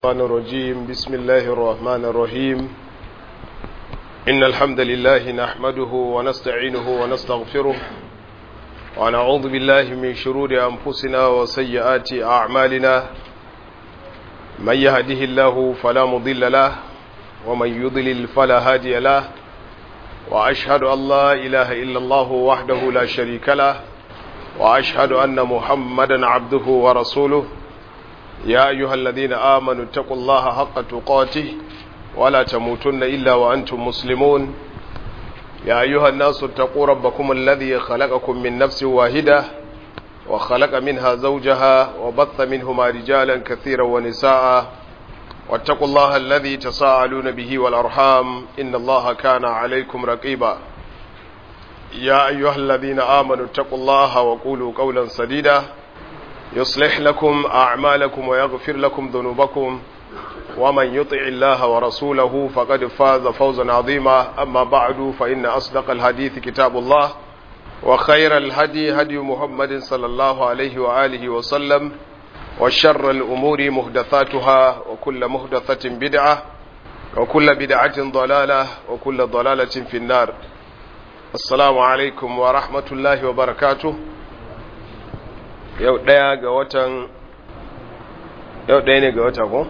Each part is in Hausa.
الرحمن الرجيم بسم الله الرحمن الرحيم إن الحمد لله نحمده ونستعينه ونستغفره ونعوذ بالله من شرور أنفسنا وسيئات أعمالنا من يهده الله فلا مضل له ومن يضلل فلا هادي له وأشهد أن لا إله إلا الله وحده لا شريك له وأشهد أن محمدا عبده ورسوله يا أيها الذين آمنوا اتقوا الله حق تقاته ولا تموتن إلا وأنتم مسلمون يا أيها الناس اتقوا ربكم الذي خلقكم من نفس واحدة وخلق منها زوجها وبث منهما رجالا كثيرا ونساء واتقوا الله الذي تساءلون به والأرحام إن الله كان عليكم رقيبا يا أيها الذين آمنوا اتقوا الله وقولوا قولا سديدا يصلح لكم أعمالكم ويغفر لكم ذنوبكم ومن يطع الله ورسوله فقد فاز فوزا عظيما أما بعد فإن أصدق الحديث كتاب الله وخير الهدي هدي محمد صلى الله عليه وآله وسلم وشر الأمور مهدثاتها وكل مهدثة بدعة وكل بدعة ضلالة وكل ضلالة في النار السلام عليكم ورحمة الله وبركاته yau ɗaya ga watan yau ɗaya ne ga wata ko?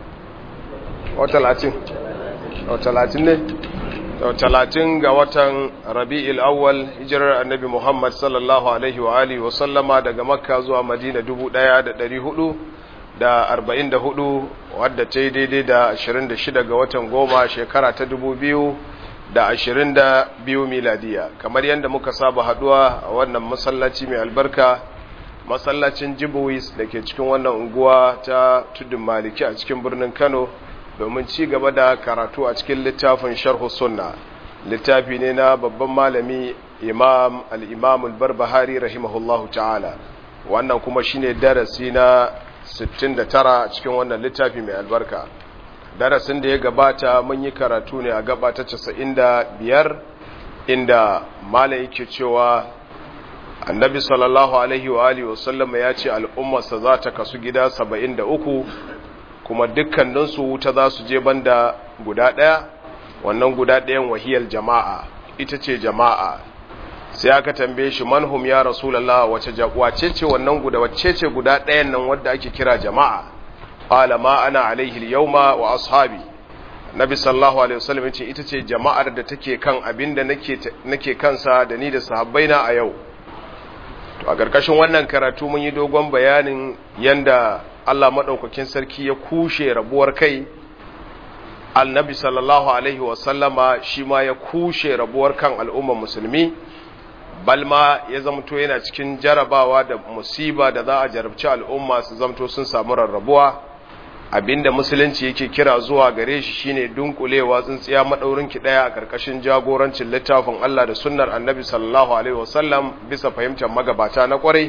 o talatin o talatin ne? o talatin ga watan rabi'il awwal hijirar annabi muhammad sallallahu alaihi wa alihi wa sallama daga makka zuwa madina dubu ɗaya da ɗari hudu da arba'in da hudu wadda ta yi daidai da ashirin da shida ga watan goma shekara ta dubu biyu da ashirin da biyu miladiya kamar yadda muka saba haduwa a wannan masallaci mai albarka masallacin jibuwis da ke cikin wannan unguwa ta tudun maliki a cikin birnin kano domin ci gaba da karatu a cikin littafin sharhu sunna littafi ne na babban malami imam al-imam al-barbahari rahimahullahu ta'ala wannan kuma shine darasi na 69 cikin wannan littafi mai albarka darasin da ya gabata mun yi karatu ne a gaba ta 95 inda malam yake cewa annabi sallallahu alaihi wa alihi wasallama ya ce al'ummarsa za ta kasu gida saba'in da uku kuma dukkaninsu wuta za su je banda guda ɗaya wannan guda ɗayan wahiyar jama'a ita ce jama'a sai aka tambaye shi manhum ya rasulallah wace ce wannan guda wacce ce guda ɗayan nan wadda ake kira jama'a qala ma ana alaihi yauma wa ashabi nabi sallallahu alaihi wasallam ce ita ce jama'ar da take kan abinda nake nake kansa da ni da sahabbaina a yau to a ƙarƙashin wannan karatu mun yi dogon bayanin yanda Allah maɗaukakin sarki ya kushe rabuwar kai annabi sallallahu alaihi wasallama shi ma ya kushe rabuwar kan al'ummar musulmi balma ya zamto yana cikin jarabawa da musiba da za a jarabci al'umma su zamto sun samu rarrabuwa abinda musulunci yake kira zuwa gare shi shine dunkulewa tsintsiya madaurin ki daya a karkashin jagorancin littafin Allah da sunnar Annabi sallallahu alaihi wasallam bisa fahimtar magabata na kwarai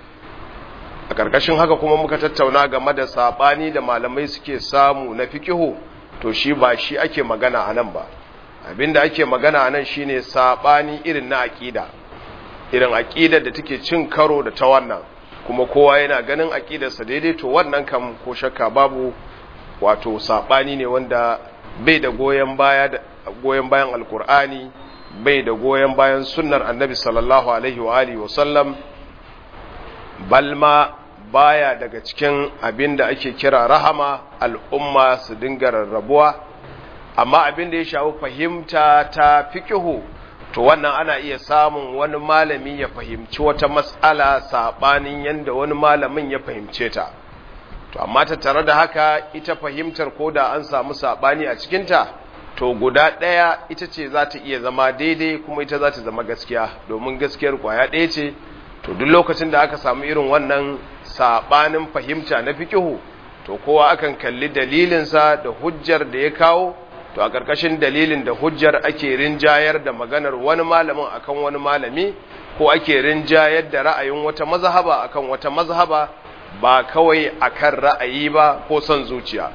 a karkashin haka kuma muka tattauna game da sabani da malamai suke samu na fikihu to shi ba shi ake magana anan ba abinda ake magana anan shine sabani irin na aqida irin aqidar da take cin karo da ta wannan kuma kowa yana ganin aƙidarsa daidai to wannan kam ko shakka babu wato saɓani ne wanda bai da goyon baya da goyon bayan alkur'ani bai da goyon bayan sunnar annabi sallallahu alaihi wa alihi wa sallam balma baya daga cikin abin da ake kira rahama al'umma su dinga rarrabuwa amma abin da ya shafi fahimta ta fikihu to wannan ana iya samun wani malami ya fahimci wata matsala saɓanin yadda wani malamin ya fahimce ta to amma ta tare da haka ita fahimtar ko da an samu saɓani a cikinta to guda ɗaya ita ce za ta iya zama daidai kuma ita za ta zama gaskiya domin gaskiyar ƙwaya ɗaya ce to duk lokacin da aka samu irin wannan saɓanin fahimta na fikihu to kowa akan kalli dalilinsa da hujjar da ya kawo to a ƙarƙashin dalilin da hujjar ake rinjayar da maganar wani malamin akan wani malami ko ake rinjayar da ra'ayin wata mazhaba akan wata mazhaba ba kawai akan ra'ayi ba ko son zuciya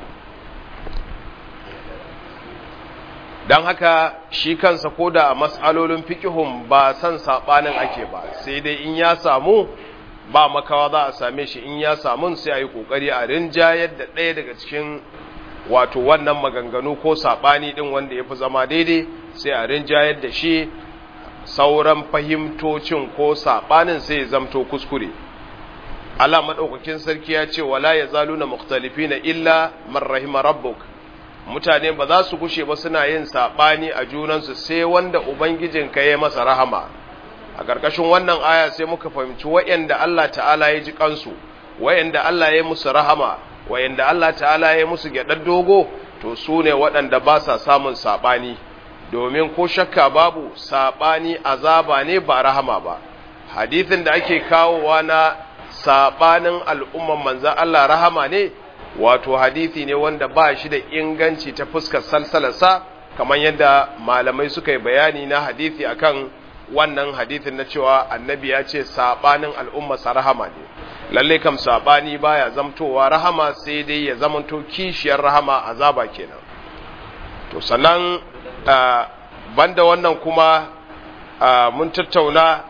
don haka shi kansa koda a mas'alolin fikihun ba son saɓanin ake ba sai dai in ya samu ba makawa za a same shi in ya samu sai a yi ƙoƙari a rinjayar da ɗaya daga cikin wato wannan maganganu ko saɓani ɗin wanda ya fi zama daidai sai a rinjayar da shi sauran fahimtocin ko saɓanin sai ya zamto kuskure Allah maɗaukakin sarki ya ce wala ya zalu na mukhtalifi na illa man rahima rabbuk mutane ba za su gushe ba suna yin saɓani a junansu sai wanda ubangijinka ya masa rahama a ƙarƙashin wannan aya sai muka fahimci wa'yanda Allah ta'ala ya ji kansu wa'yanda Allah ya musu rahama wa'yanda Allah ta'ala ya musu gyaɗar dogo to su ne waɗanda ba sa samun saɓani domin ko shakka babu saɓani azaba ne ba rahama ba hadithin da ake kawowa na saɓanin al'umman manzan Allah rahama ne wato hadithi ne wanda ba shi da inganci ta fuskar salsalarsa kamar yadda malamai suka yi bayani na hadithi akan wannan hadithin na cewa annabi ya ce saɓanin al'ummarsa rahama ne lalle kam saɓani baya zamtowa rahama sai dai ya zamanto kishiyar rahama azaba kenan to sannan banda wannan kuma mun tattauna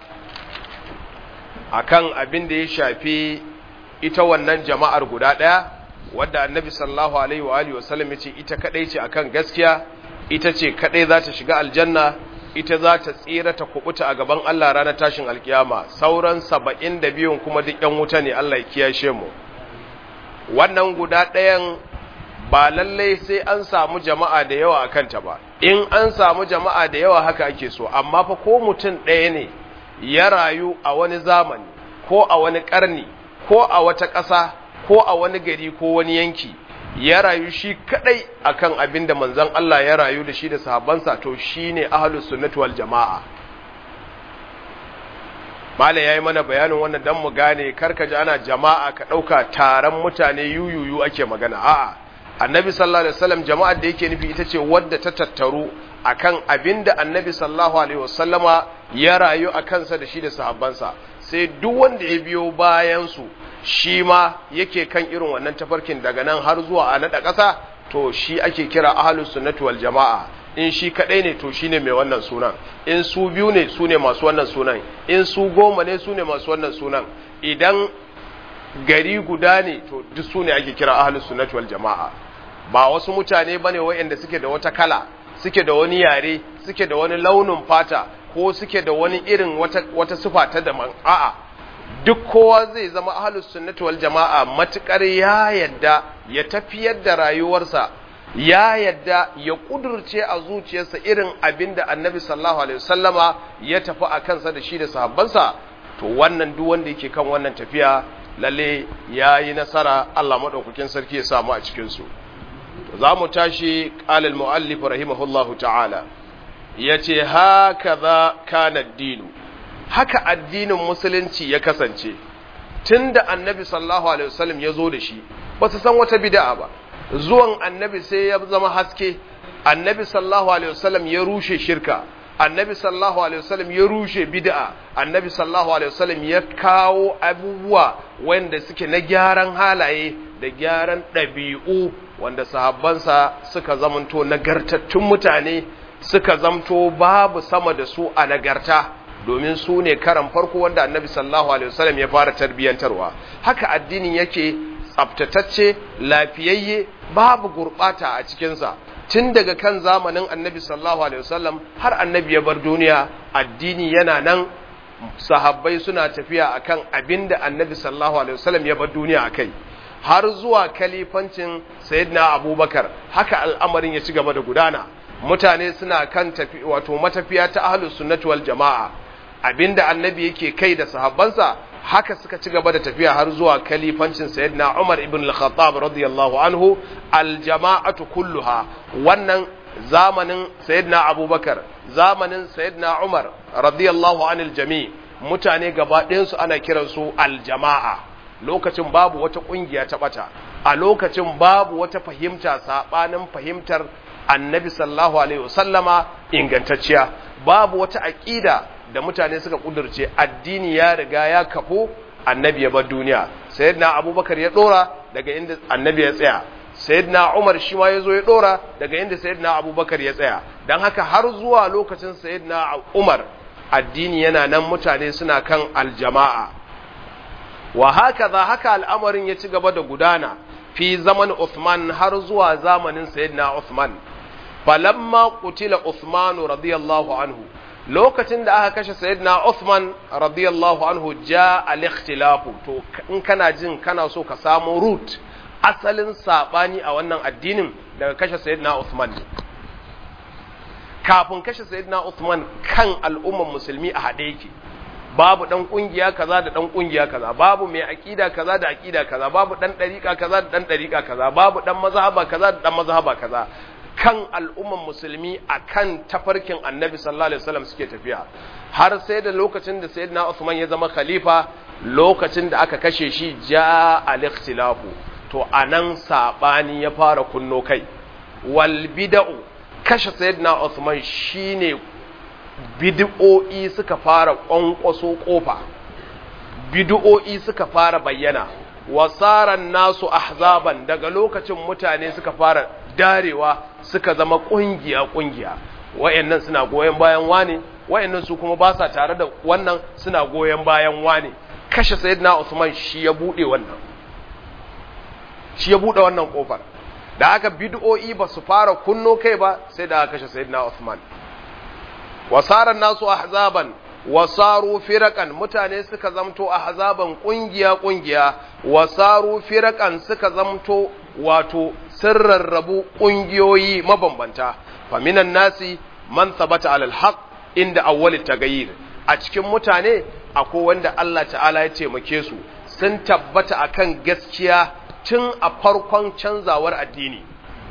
akan abin da ya shafi ita wannan jama'ar guda ɗaya wadda annabi sallallahu alaihi wa alihi wasallam yace ita kadai ce akan gaskiya ita ce kadai za ta shiga aljanna ita za ta tsira ta kubuta a gaban Allah ranar tashin alkiyama sauran 72 kuma duk yan wuta ne Allah ya kiyashe mu wannan guda ɗayan ba lallai sai an samu jama'a da yawa akan ta ba in an samu jama'a da yawa haka ake so amma fa ko mutum ɗaya ne ya rayu a wani zamani ko a wani ƙarni ko a wata ƙasa ko a wani gari ko wani yanki ya rayu shi kadai akan abin da manzon Allah ya rayu da shi da sahabbansa to shine ahlus sunnati wal jamaa mala yayi mana bayanin wannan dan mu gane karka ji ana jama'a ka dauka taron mutane yuyuyu ake magana a'a annabi sallallahu alaihi wasallam jama'ar da yake nufi ita ce wadda ta tattaru akan abin da annabi sallallahu alaihi wasallama ya rayu a kansa da shi da sahabbansa sai duk wanda ya biyo bayan su shi ma yake kan irin wannan tafarkin daga nan har zuwa a naɗa ƙasa to shi ake kira ahlus sunnati wal jama'a in shi kadai ne to shine mai wannan sunan in su biyu ne su ne masu wannan sunan in su goma ne su ne masu wannan sunan idan gari guda ne to duk su ne ake kira ahlus sunnati wal jama'a ba wasu mutane bane wayanda suke da wata kala suke da wani yare suke da wani launin fata ko suke da wani irin wata wata sifa ta daban a'a duk kowa zai zama ahlus sunnati wal jama'a matukar ya yadda ya tafiyar da rayuwarsa ya yadda ya kudurce a zuciyarsa irin abinda annabi sallallahu alaihi wasallama ya tafi a kansa da shi da sahabbansa to wannan duk wanda yake kan wannan tafiya lalle ya yi nasara Allah madaukakin sarki ya samu a cikin su to za mu tashi qala al muallif rahimahullahu ta'ala yace hakaza kana dinu haka addinin musulunci ya kasance tun da annabi sallallahu alaihi wasallam ya zo da shi ba su san wata bid'a ba zuwan annabi sai ya zama haske annabi sallallahu alaihi wasallam ya rushe shirka annabi sallallahu alaihi wasallam ya rushe bid'a annabi sallallahu alaihi wasallam ya kawo abubuwa wanda suke na gyaran halaye da gyaran ɗabi'u wanda sahabbansa suka zamanto nagartattun mutane suka zamto babu sama da su a nagarta domin su ne karan farko wanda annabi sallallahu alaihi wasallam ya fara tarbiyantarwa haka addinin yake tsaftatacce lafiyayye babu gurbata a cikinsa tun daga kan zamanin annabi sallallahu alaihi wasallam har annabi ya bar duniya addini yana nan sahabbai suna tafiya akan abinda annabi sallallahu alaihi wasallam ya bar duniya akai har zuwa kalifancin sayyidina abubakar haka al'amarin ya ci gaba da gudana mutane suna kan tafi wato matafiya ta ahlus sunnati wal jama'a abinda annabi yake kai da sahabbansa haka suka ci gaba da tafiya har zuwa kalifancin sayyidina Umar ibn al-Khattab radiyallahu anhu al-jama'atu kulluha wannan zamanin sayyidina Abubakar zamanin sayyidina Umar radiyallahu anil jami' mutane gaba ɗayan su ana kiransu al-jama'a lokacin babu wata kungiya ta bata a lokacin babu wata fahimta sabanin fahimtar annabi sallallahu alaihi wasallama ingantacciya babu wata aqida da mutane suka kudurce addini ya riga ya kafo annabi ya bar duniya sayyidina abubakar ya dora daga inda annabi ya tsaya sayyidina umar shi ma yazo ya dora daga inda sayyidina abubakar ya tsaya dan haka har zuwa lokacin sayyidina umar addini yana nan mutane suna kan aljama'a wa haka za haka al'amarin ya ci gaba da gudana fi zaman Uthman har zuwa zamanin sayyidina Uthman falamma qutila Uthman radiyallahu anhu lokacin da aka kashe sayyidina Uthman radiyallahu anhu ja al-ikhtilafu to in kana jin kana so ka samu root asalin sabani a wannan addinin daga kashe sayyidina Uthman kafin kashe sayyidina Uthman kan al'umman musulmi a hade yake babu dan kungiya kaza da dan kungiya kaza babu mai akida kaza da akida kaza babu dan dariqa kaza da dan dariqa kaza babu dan mazhaba kaza da dan mazhaba kaza kan al'umman musulmi akan tafarkin annabi sallallahu alaihi wasallam suke tafiya har sai da lokacin da sayyidina Uthman ya zama khalifa lokacin da aka kashe shi ja al-ikhtilafu to anan sabani ya fara kunno kai wal bid'u kashe sayyidina Uthman shine bid'o'i suka fara kwankwaso kofa bid'o'i suka fara bayyana wasaran nasu ahzaban daga lokacin mutane suka fara darewa suka zama kungiya kungiya wayannan suna goyen bayan wane wayannan su kuma ba sa tare da wannan suna goyen bayan wane kashe sayyidina Usman shi ya bude wannan shi ya bude wannan kofar da aka bid'o'i ba su fara kunno kai ba sai da aka kashe sayyidina Usman wasaran nasu ahzaban wasaru firakan mutane suka zamto ahzaban kungiya kungiya wasaru firakan suka zamto wato sirrarrabu kungiyoyi mabambanta faminan nasi man thabata alal haqq inda awwalit tagayyir a cikin mutane akwai wanda Allah ta'ala ya taimake su sun tabbata akan gaskiya tun a farkon canzawar addini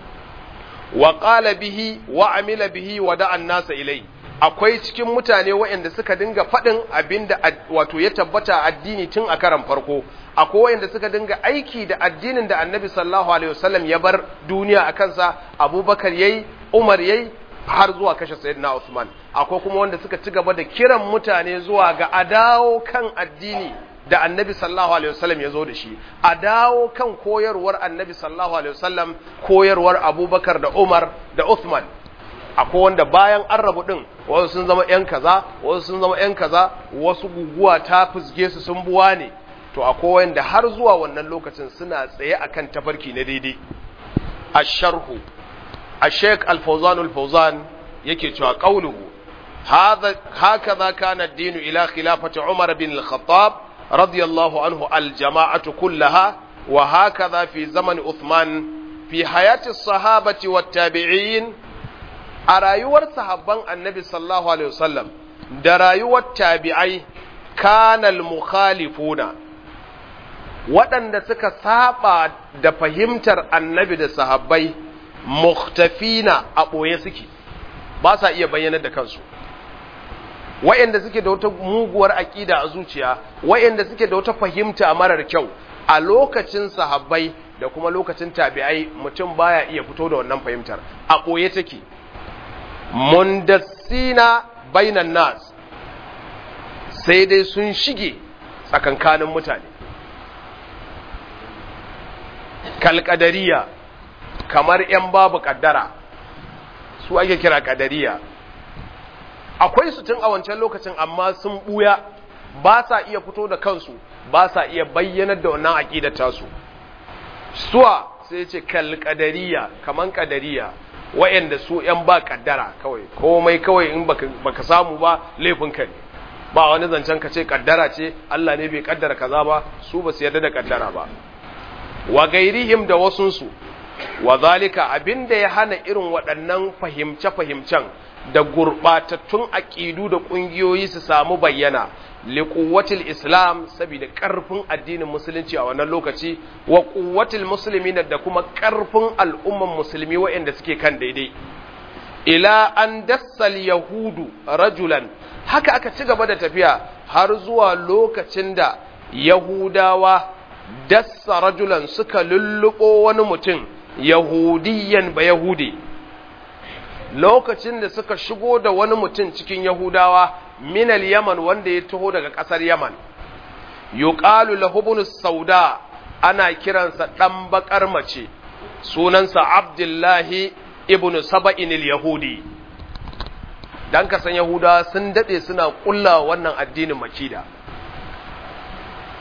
wa qala bihi wa amila bihi wa da'a nasa ilai akwai cikin mutane waɗanda suka dinga faɗin abinda wato ya tabbata addini tun a karan farko akwai waɗanda suka dinga aiki da addinin da annabi sallallahu alaihi wasallam ya bar duniya a kansa abubakar yayi umar yayi har zuwa kashe sayyidina usman akwai kuma wanda suka ci gaba da kiran mutane zuwa ga a dawo kan addini da annabi sallallahu alaihi wasallam ya zo da shi a dawo kan koyarwar annabi sallallahu alaihi wasallam koyarwar abubakar da umar da usman akwai wanda bayan an rabu din wasu sun zama yan kaza wasu sun zama yan kaza wasu guguwa ta fusge su sun buwa ne to akwai wanda har zuwa wannan lokacin suna tsaye akan tafarki na daidai asharhu الشيخ الفوزان الفوزان yake cewa qauluhu hadha hakaza kana ad-din ila khilafati Umar bin al-Khattab radiyallahu anhu al-jama'atu kullaha wa hakaza fi zaman Uthman fi hayati as-sahabati wat-tabi'in a rayuwar sahabban Annabi sallallahu alaihi wasallam da rayuwar tabi'ai kana al-mukhalifuna waɗanda suka saba da fahimtar Annabi da sahabbai muhtafina a ɓoye suke ba sa iya bayyanar da kansu wa'anda suke da wata muguwar aƙida a zuciya wa'anda suke da wata fahimta marar kyau a lokacin sahabbai da kuma lokacin tabi'ai mutum baya iya fito da wannan fahimtar a ɓoye take mundassina bainan nas sai dai sun shige tsakankanin mutane kalkadariya kamar ‘yan babu ƙaddara su ake kira ƙadariya akwai su tun a wancan lokacin amma sun ɓuya ba sa iya fito da kansu ba sa iya bayyanar da wannan aƙidar tasu suwa sai ce kal ƙadariya kamar ƙadariya wa'yanda su ‘yan ba ƙaddara kawai komai kawai in baka samu ba laifinka ne ba wani zancen ka ce ƙaddara ce Allah ne bai ƙaddara kaza ba su ba su yarda da ƙaddara ba wa gairihim da wasunsu wa zalika abinda ya hana irin waɗannan fahimce-fahimcen da gurɓatattun aƙidu da ƙungiyoyi su samu bayyana liƙuwatil islam saboda ƙarfin addinin musulunci a wannan lokaci wa ƙuwatil musulmi da kuma ƙarfin al'umman musulmi waɗanda suke kan daidai ila an dassal yahudu rajulan haka aka ci gaba da tafiya har zuwa lokacin da yahudawa dassa rajulan suka lulluɓo wani mutum yahudiyan ba yahudi lokacin da suka shigo da wani mutum cikin yahudawa minal yaman wanda ya taho daga ƙasar yaman yuqalu lahu sauda ana kiransa ɗan baƙar mace sunansa abdullahi ibn saba'in yahudi dan kasan yahudawa sun daɗe suna ƙulla wannan addinin makida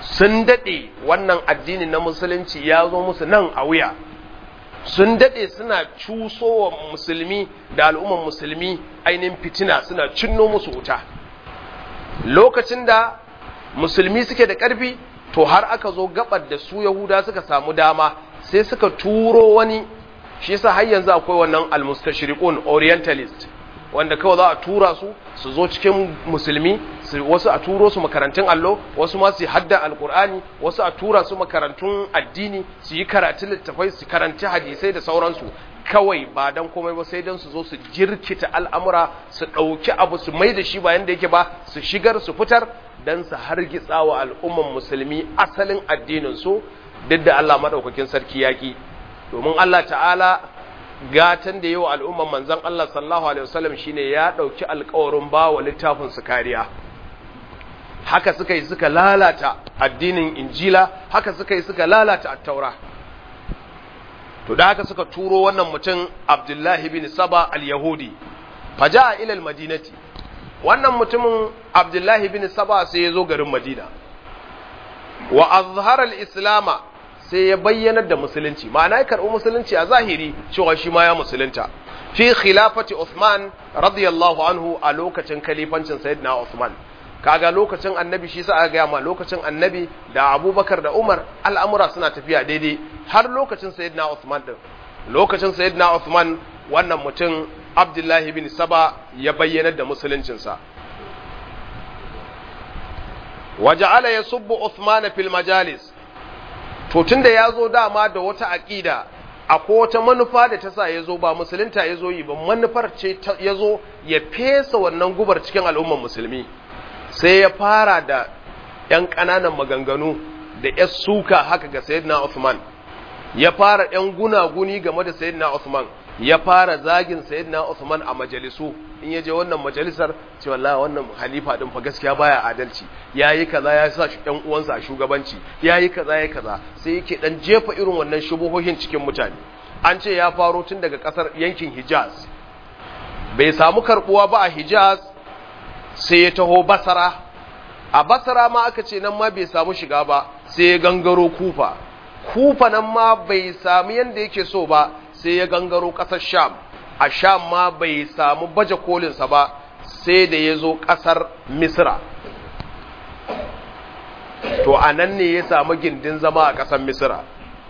sun daɗe wannan addinin na musulunci ya zo musu nan a wuya sun daɗe suna cusowa musulmi da al'umman musulmi ainihin fitina suna cinno musu wuta lokacin da musulmi suke da ƙarfi to har aka zo gabar da su yahuda suka samu dama sai suka turo wani shi yasa har yanzu akwai wannan almustashriqun orientalist wanda kawai za a tura su su zo cikin musulmi wasu a turo su makarantun allo wasu ma su hadda alkur'ani wasu a tura su makarantun addini su yi karatun littafai su karanci hadisai da sauransu kawai ba dan komai ba sai dan su zo su jirkita al'amura su ɗauki abu su mai da shi ba yanda yake ba su shigar su fitar dan su hargitsa wa al'umman musulmi asalin addinin su duk da Allah madaukakin sarki yaki domin Allah ta'ala gatan da yawa al'umman manzan Allah sallallahu Alaihi wasallam shi ne ya ɗauki alkawarin ba wa littafin su kariya haka suka yi suka lalata addinin injila haka suka yi suka lalata attaura to da haka suka turo wannan mutum abdullahi bin saba al-yahudi faja a ilal madinati wannan mutumin abdullahi bin saba sai ya zo garin madina wa azhar al-islama sai ya bayyanar da musulunci ma'ana ya karɓi musulunci a zahiri cewa shi ma ya musulunta fi khilafati Uthman radiyallahu anhu a lokacin kalifancin sayyidina Uthman kaga lokacin annabi shi sa aka gaya ma lokacin annabi da Abubakar da Umar al'amura suna tafiya daidai har lokacin sayyidina Uthman din lokacin sayyidina Uthman wannan mutum Abdullahi bin Saba ya bayyanar da musuluncinsa waja'ala yasubbu Uthman fil majalis to tunda ya zo dama da wata aƙida akwai wata manufa da ta sa ya zo ba musulunta ya zo yi ba manufar ce ya zo ya fesa wannan gubar cikin al'ummar musulmi sai ya fara da ‘yan ƙananan maganganu da ‘yan suka haka ga Sayyidina Uthman ya fara ‘yan gunaguni game da Sayyidina Uthman ya fara zagin Sayyidina Uthman a majalisu in ya je wannan majalisar ce wallahi wannan halifa din fa gaskiya baya adalci yayi kaza ya sa ɗan uwansa a shugabanci yayi kaza yayi kaza sai yake dan jefa irin wannan shubuhohin cikin mutane an ce ya faro tun daga kasar yankin Hijaz bai samu karbuwa ba a Hijaz sai ya taho Basra a Basra ma aka ce nan ma bai samu shiga ba sai ya gangaro Kufa Kufa nan ma bai samu yanda yake so ba sai ya gangaro kasar Sham a sham ma bai samu baje kolinsa ba sai da ya zo ƙasar misra to a nan ne ya samu gindin zama a ƙasar misra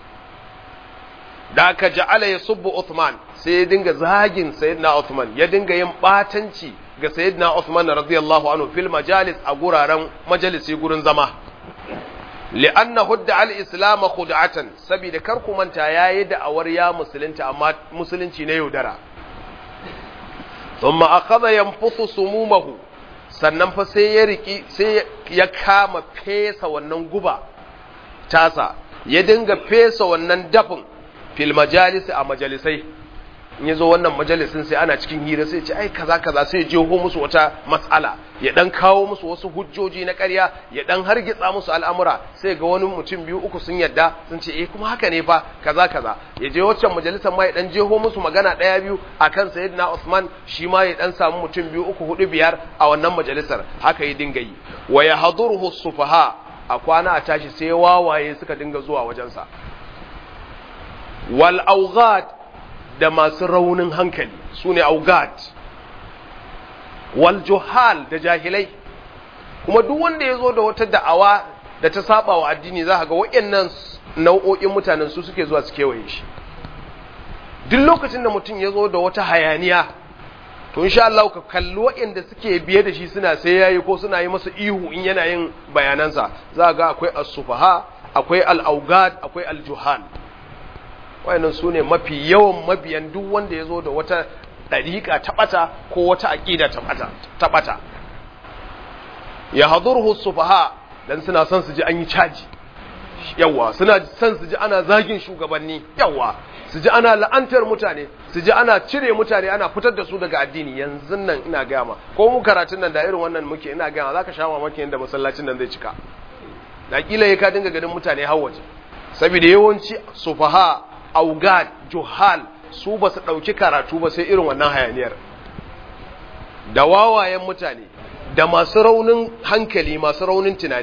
da aka ja'ala ya subbu Uthman sai ya dinga zagin sayyidina Uthman ya dinga yin batanci ga sayyidina Uthman radiyallahu anhu fil majalis a guraren majalisi gurin zama li'anna hudda al-islam khud'atan saboda kar ku manta yayi da awar ya musulunta amma musulunci na yaudara thumma akhadha yanfuthu sumumahu sannan fa sai ya riki sai ya kama fesa wannan guba tasa ya dinga fesa wannan dafin fil majalis a majalisai in yazo wannan majalisin sai ana cikin hira sai ce ai kaza kaza sai jeho musu wata mas'ala ya dan kawo musu wasu hujjoji na ƙarya ya dan hargitsa musu al'amura sai ga wani mutum biyu uku sun yadda sun ce eh kuma haka ne fa kaza kaza ya je waccan majalisar ma ya dan jeho musu magana ɗaya biyu akan sayyidina Usman shi ma ya dan samu mutum biyu uku hudu biyar a wannan majalisar haka ya dinga yi wa yahduruhu sufaha a kwana a tashi sai wawaye suka dinga zuwa wajensa wal awghat da masu raunin hankali su ne augat wal juhal da jahilai kuma duk wanda ya zo da wata da'awa da ta saba wa addini za ga waɗannan nau'o'in mutanen su suke zuwa su kewaye shi duk lokacin da mutum ya zo da wata hayaniya to insha Allah ka kalli waɗanda suke biye da shi suna sai yayi ko suna yi masa ihu in yana yin bayanansa za ga akwai as-sufaha akwai al-augat akwai al-juhal wayannan su ne mafi yawan mabiyan duk wanda ya zo da wata ɗariƙa ta ɓata ko wata aƙida ta ɓata ya hadurhu sufaha dan suna son su ji an yi caji yawa suna son su ji ana zagin shugabanni yawa su ji ana la'antar mutane su ji ana cire mutane ana fitar da su daga addini yanzu nan ina gaya ma ko mu karatun nan da irin wannan muke ina gaya ma zaka sha mamaki yadda masallacin nan zai cika da kila ya ka dinga ganin mutane har waje saboda yawanci sufaha augad juhal su ba su ɗauki karatu ba sai irin wannan hayaniyar da wawayen mutane da masu raunin hankali masu raunin tunani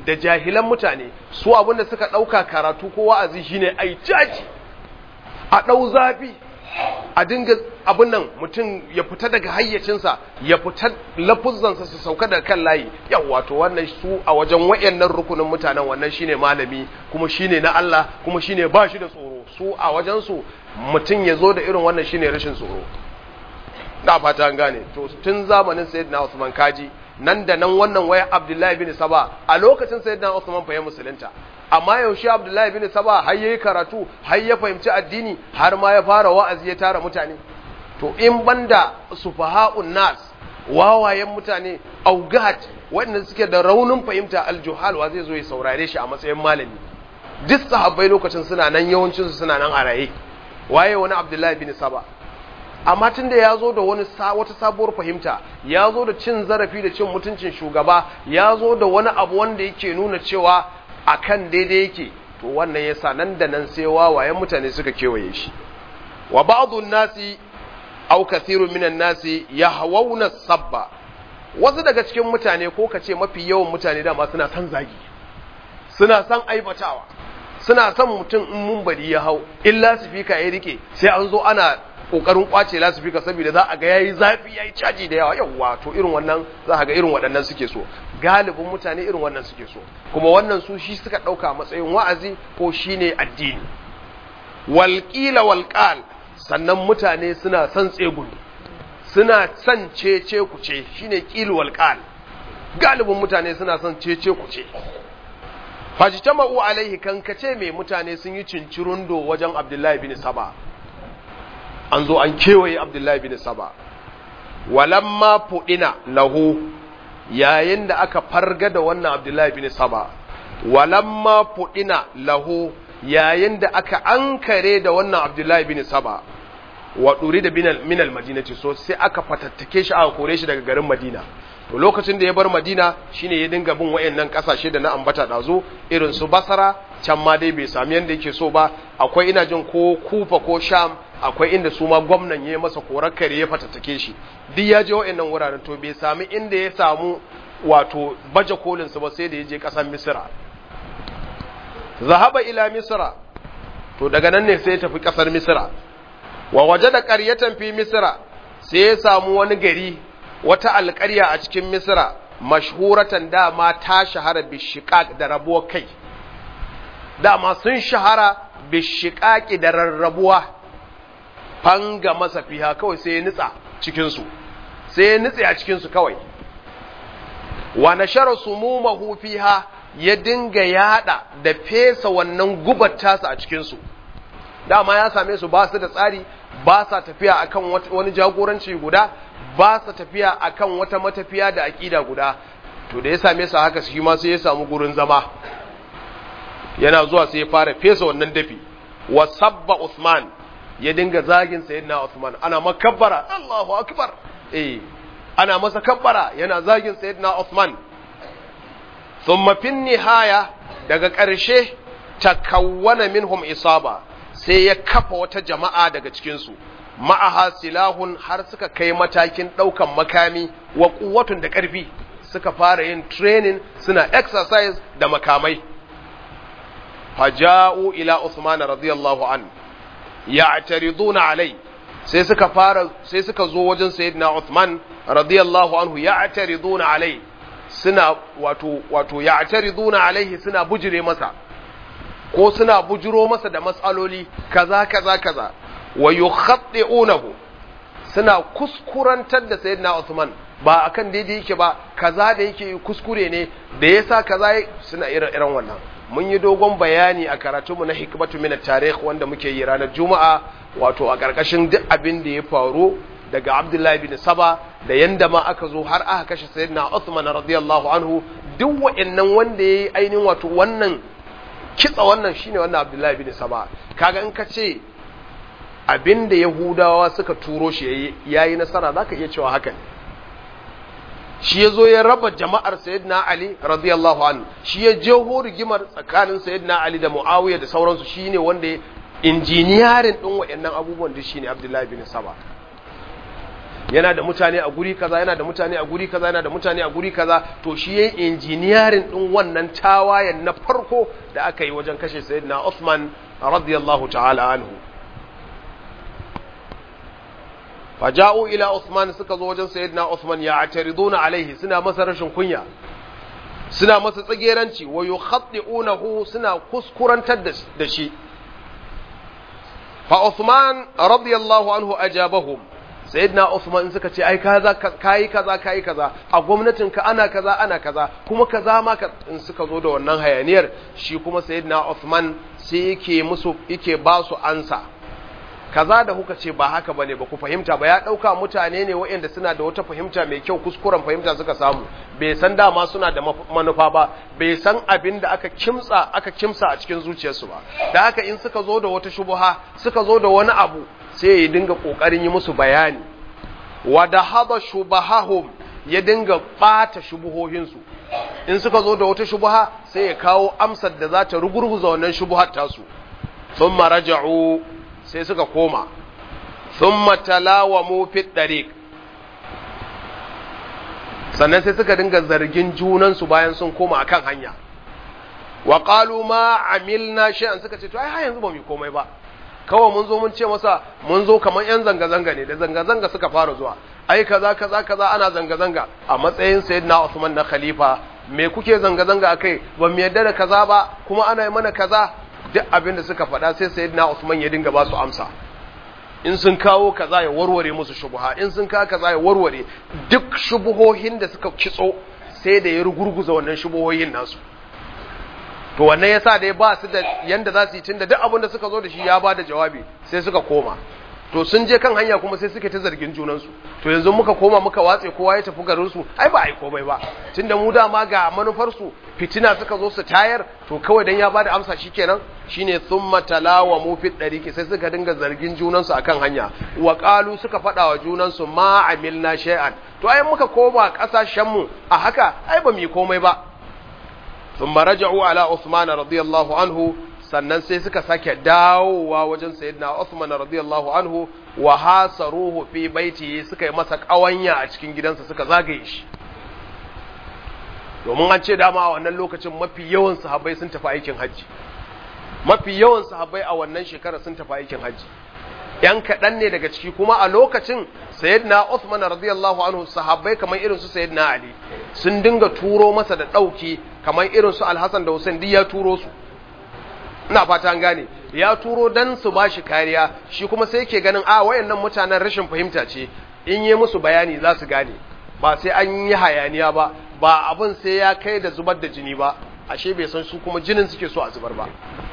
da jahilan mutane su abinda suka ɗauka karatu ko wa'azi shine ai caji a ɗau zafi a dinga abin nan mutum ya fita daga hayyacinsa ya fita lafuzzansa su sauka daga kan layi yau wato wannan su a wajen wayannan rukunin mutanen wannan shine malami kuma shine na Allah kuma shine ba shi da tsoro su a wajen su mutum ya zo da irin wannan shine rashin tsoro da fata an gane to tun zamanin sayyidina Usman kaji nan da nan wannan waya Abdullahi bin Saba a lokacin sayyidina Usman fa ya musulunta amma yaushe Abdullahi bin Saba har yayi karatu har ya fahimci addini har ma ya fara wa'azi ya tara mutane to in banda sufaha'un nas wawayen mutane augat waɗanda suke da raunin fahimta aljuhal wa zai zo ya saurare shi a matsayin malami duk sahabbai lokacin suna nan yawancin su suna nan a raye waye wani Abdullahi bin Saba amma tun da ya zo da wani wata sabuwar fahimta ya zo da cin zarafi da cin mutuncin shugaba ya zo da wani abu wanda yake nuna cewa akan daidai yake to wannan yasa nan da nan sai wawayen mutane suka kewaye shi wa ba'dun nasi aw kathirun minan nasi yahawuna sabba wasu daga cikin mutane ko kace mafi yawan mutane dama suna san zagi suna san aibatawa suna son mutum in mun bari ya hau illa sifika ya rike sai an zo ana kokarin kwace lasifika saboda za a ga yayi zafi yayi caji da yawa yawa to irin wannan za a ga irin waɗannan suke so galibin mutane irin wannan suke so kuma wannan su shi suka ɗauka matsayin wa'azi ko shine addini walƙila walƙal sannan mutane suna son tsegumi suna son cece kuce shine ƙil walƙal galibin mutane suna son cece kuce fajtama'u alaihi kankace mai mutane sun yi cincirundo wajen abdullahi bin saba an zo an kewaye abdullahi bin saba walamma fuɗina lahu yayin da aka farga da wannan abdullahi bin saba walamma fuɗina lahu yayin da aka ankare da wannan abdullahi bin saba wa ɗuri da minal madinati so sai aka fatattake shi aka kore shi daga garin madina to lokacin da ya bar madina shine ya dinga bin wayannan kasashe da na ambata dazo irin su basara can ma dai bai sami yanda yake so ba akwai ina jin ko kufa ko sham akwai inda su ma gwamnan ya masa korar kare ya fatattake shi duk ya je wayannan wuraren to bai sami inda ya samu wato baje kolin su ba sai da ya je kasar misra zahaba ila misra to daga nan ne sai ya tafi kasar misra wa wajada qaryatan fi misra sai ya samu wani gari wata alƙarya a cikin misra mashhuratan dama ta shahara bishiqaq da rabuwar kai dama sun shahara bishiqaqi da rarrabuwa fanga masa fiha kawai sai ya nitsa cikin su sai ya nitsa a cikin su kawai wa nashara sumumahu fiha ya dinga yada da fesa wannan gubar tasa a cikin su dama ya same su ba su da tsari ba sa tafiya akan wani jagoranci guda ba sa tafiya akan wata matafiya da aƙida guda to da ya same su haka shi ma sai ya samu gurin zama yana zuwa sai ya fara fesa wannan dafi wa sabba Uthman ya dinga zagin sayyidina Uthman ana makabbara Allahu akbar eh ana masa kabbara yana zagin sayyidina Uthman thumma fin nihaya daga ƙarshe takawwana minhum isaba sai ya kafa wata jama'a daga cikinsu ma'aha silahun har suka kai matakin ɗaukan makami wa kuwatun da ƙarfi suka fara yin training suna exercise da makamai faja'u ila Usman radiyallahu an ya'tariduna alai sai suka fara sai suka zo wajen sayyidina Uthman radiyallahu anhu ya'tariduna alai suna wato wato ya'tariduna alaihi suna bujire masa ko suna bujiro masa da matsaloli kaza kaza kaza wa yukhaddi'unahu suna kuskurantar da sayyidina Uthman ba akan daidai yake ba kaza da yake kuskure ne da yasa kaza suna irin irin wannan mun yi dogon bayani a karatunmu na hikmatu min tarikh wanda muke yi ranar juma'a wato a karkashin duk abin da ya faru daga Abdullahi bin Saba da yanda ma aka zo har aka kashe sayyidina Uthman radiyallahu anhu duk wa'annan wanda yayi ainihin wato wannan kitsa wannan shine wannan Abdullahi bin Saba kaga in ka ce abinda Yahudawa suka turo shi yayi nasara zaka iya cewa haka ne shi yazo ya raba jama'ar Sayyidina Ali radiyallahu anhu shi ya jeho rigimar tsakanin Sayyidina Ali da Muawiya da sauransu shine wanda injiniyarin din wayannan abubuwan da shine Abdullahi bin Saba yana da mutane a guri kaza yana da mutane a guri kaza yana da mutane a guri kaza to shi yayin injiniyarin din wannan tawayen na farko da aka yi wajen kashe sayyidina Uthman radiyallahu ta'ala anhu faja'u ila Uthman suka zo wajen sayyidina Uthman ya atariduna alaihi suna masa rashin kunya suna masa tsageranci wa yukhaddi'unahu suna kuskurantar da shi fa Uthman radiyallahu anhu ajabahum sayyidina Uthman suka ce ai kaza kai kaza kai kaza a gwamnatin ka ana kaza ana kaza kuma kaza ma ka in suka zo da wannan hayaniyar shi kuma sayyidina Uthman sai yake musu yake ba su ansa kaza da kuka ce ba haka bane ba ku fahimta ba ya dauka mutane ne waɗanda suna da wata fahimta mai kyau kuskuren fahimta suka samu bai san dama suna da manufa ba bai san abin da aka kimtsa aka kimsa a cikin zuciyarsu ba da haka in suka zo da wata shubuha suka zo da wani abu sai ya dinga kokarin yi musu bayani wa da hada shubahahum ya dinga bata shubuhohinsu in suka zo da wata shubuha sai ya kawo amsar da za ta rugurguza wannan shubuhar tasu thumma raja'u sai suka koma thumma talawamu fi dariq sannan sai suka dinga zargin junansu bayan sun koma akan hanya wa qalu ma amilna shay'an suka ce to ai har yanzu ba mu komai ba kawai mun zo mun ce masa mun zo kamar yan zanga zanga ne da zanga zanga suka fara zuwa ai kaza kaza kaza ana zanga zanga a matsayin sayyidina Usman na khalifa me kuke zanga zanga akai ba mu yarda da kaza ba kuma ana yi mana kaza duk abin da suka faɗa sai sayyidina Usman ya dinga ba su amsa in sun kawo kaza ya warware musu shubuha in sun kawo kaza ya warware duk shubuhohin da suka kitso sai da ya rugurguza wannan shubuhohin nasu to wannan yasa dai ba su da yanda za su yi tunda duk abin da suka zo da shi ya ba da jawabi sai suka koma to sun je kan hanya kuma sai suke ta zargin junansu to yanzu muka koma muka watse kowa ya tafi garin su ai ba ai komai ba tunda mu dama ga manufar su fitina suka zo su tayar to kawai dan ya bada amsa shikenan shine thumma talawa mu fi dariki sai suka dinga zargin junansu akan hanya wa qalu suka fada wa junansu ma amilna shay'an to ai muka koma kasashen mu a haka ai ba mu yi komai ba thumma raja'u ala Uthman radiyallahu anhu sannan sai suka sake dawowa wajen sayyidina Uthman radiyallahu anhu wa hasaruhu fi baiti suka yi masa kawanya a cikin gidansa suka zagaye shi domin an ce dama a wannan lokacin mafi yawan sahabbai sun tafi aikin hajji mafi yawan sahabbai a wannan shekara sun tafi aikin hajji yan kaɗan ne daga ciki kuma a lokacin sayyidina Uthman radiyallahu anhu sahabbai kamar irin su sayyidina Ali sun dinga turo masa da ɗauki kamar irin su Al-Hasan da Hussein duk ya turo su ina fata an gane ya turo dan su bashi kariya shi kuma sai yake ganin a wayannan mutanen rashin fahimta ce in yi musu bayani za su gane ba sai an yi hayaniya ba ba abin sai ya kai da zubar da jini ba ashe bai san su kuma jinin suke so a zubar ba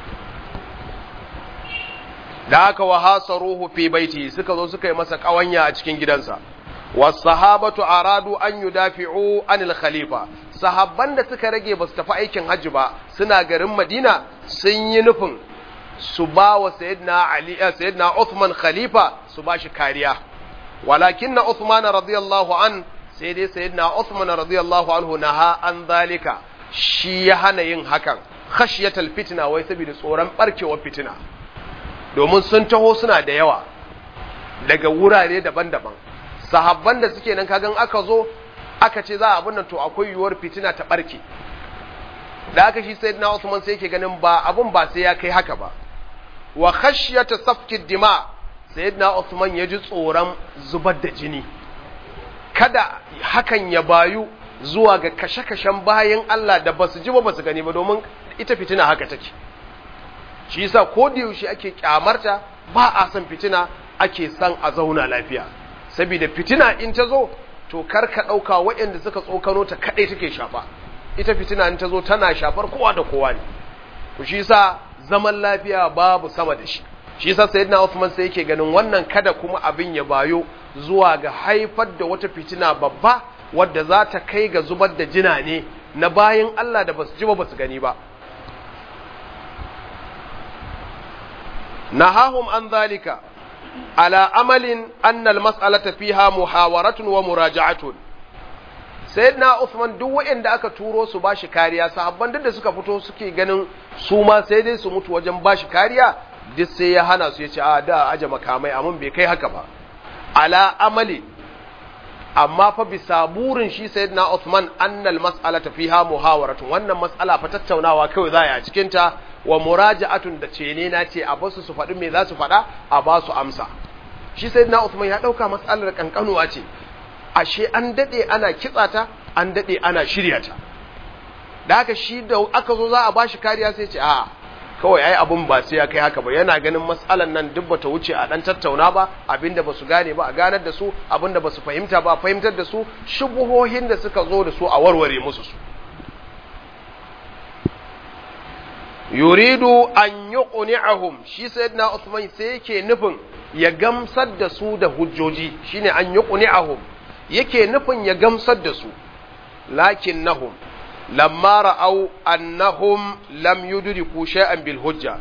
da haka wa hasaruhu fi baiti suka zo suka yi masa kawanya a cikin gidansa wasahabatu aradu an yudafi'u anil khalifa sahabban da suka rage ba su tafi aikin hajji ba suna garin Madina sun yi nufin su ba wa sayyidina Ali sayyidina Uthman khalifa su ba shi kariya walakinna Uthman radiyallahu an sai dai sayyidina Uthman radiyallahu anhu naha an zalika shi ya hana yin hakan khashyatal fitna wai saboda tsoron barkewar fitina domin sun taho suna da yawa daga wurare daban-daban sahabban da suke nan kagan aka zo aka ce za a abin nan to akwai yiwuwar fitina ta barke da aka shi sayyidina Usman sai yake ganin ba abun ba sai ya kai haka ba wa khashyata safki dima sayyidina Usman ya ji tsoron zubar da jini kada hakan ya bayu zuwa ga kashe-kashen bayan Allah da basu ji ba basu gani ba domin ita fitina haka take shi yasa ko da yaushe ake kyamarta ba a san fitina ake san a zauna lafiya saboda fitina in ta zo to kar ka ɗauka waɗanda suka tsokano ta kaɗai take shafa ita fitina in ta zo tana shafar kowa da kowa ne to shi yasa zaman lafiya babu sama da shi shi yasa sayyidina Uthman sai yake ganin wannan kada kuma abin ya bayo zuwa ga haifar da wata fitina babba wadda za ta kai ga zubar da jina ne na bayan Allah da basu ji ba basu gani ba nahahum an zalika ala amalin annal mas'alata fiha muhawaratun wa muraja'atun sayyidina Uthman duk waɗanda aka turo su bashi kariya sahabban duk da suka fito suke ganin su ma sai dai su mutu wajen bashi kariya duk sai ya hana su yace a da aje makamai amma bai kai haka ba ala amali amma fa bisa burin shi sayyidina Uthman annal mas'alata fiha muhawaratun wannan mas'ala fa tattaunawa kawai za a cikin ta wa muraja'atun da ce ne na ce a basu su faɗi me za su faɗa a ba su amsa shi sayyidina Uthman ya ɗauka mas'alar kankanuwa ce ashe an dade ana kitsa ta an dade ana shirya ta da haka shi da aka zo za a bashi kariya sai ce a'a kawai ai abun ba sai ya kai haka ba yana ganin matsalan nan duk bata wuce a dan tattauna ba abinda basu gane ba a ganar da su abinda basu fahimta ba a fahimtar da su shubuhohin da suka zo da su a warware musu su yuridu an yuqni'ahum shi sayyidina Uthman sai yake nufin ya gamsar da su da hujjoji shine an yuqni'ahum yake nufin ya gamsar da su lakinnahum lamma ra'au annahum lam yudriku shay'an bil hujja